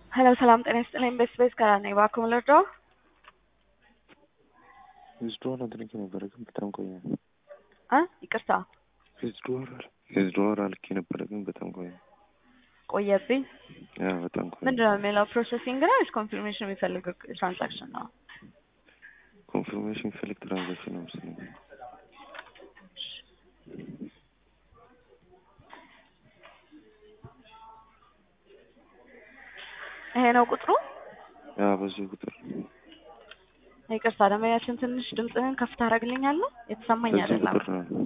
ሄሎ ሰላም ጤና ይስጥልኝ። ቤስ ቤስ ከራ ነኝ። እባክዎ ምን ልርዳዎ? ዊዝድሮዋል አድርጌ ነበረ ግን በጣም ቆየ። እ ይቅርታ ዊዝድሮዋል ዊዝድሮዋል አልኬ ነበረ ግን በጣም ቆየ። ቆየብኝ። ያ በጣም ቆየ። ምንድን ነው የሚለው? ፕሮሰሲንግ ነው ወይስ ኮንፊርሜሽን የሚፈልግ ትራንዛክሽን ነው? ኮንፊርሜሽን የሚፈልግ ትራንዛክሽን ነው መሰለኝ። ይሄ ነው ቁጥሩ? ያ በዚህ ቁጥር ይቅርታ ደንበኛችን ትንሽ ድምፅህን ከፍ ታደርግልኛለህ? የተሰማኝ በዚህ አይደለም። ቁጥር ነው።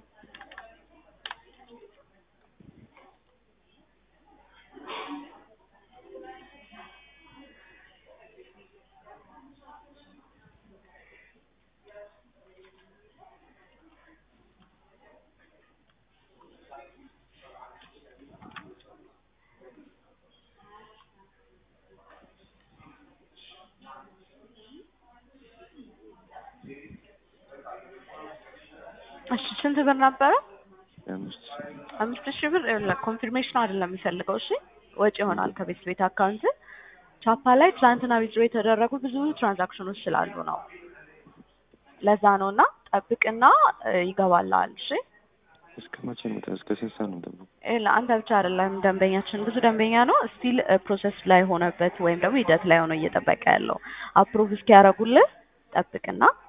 እሺ ስንት ብር ነበረ? የአምስት ሺህ አምስት ሺህ ብር ይኸውልህ፣ ኮንፊርሜሽኑ አይደለም የሚፈልገው። እሺ ወጪ ይሆናል ከቤት ቤት አካውንት። ቻፓ ላይ ትላንትና ዊዝድሮ የተደረጉ ብዙ ትራንዛክሽኖች ስላሉ ነው። ለዛ ነው እና ጠብቅና እ ይገባልሃል። እሺ እስከ መቼ ነው የምጠብቀው? እስከ ስንት ሰዓት ነው የምጠብቀው? ይኸውልህ አንተ ብቻ አይደለም ደንበኛችን ብዙ ደንበኛ ነው ስቲል ፕሮሰስ ላይ ሆነበት ወይም ደግሞ ሂደት ላይ ሆኖ እየጠበቀ ያለው አፕሩቭ እስኪያደርጉልህ ጠብቅና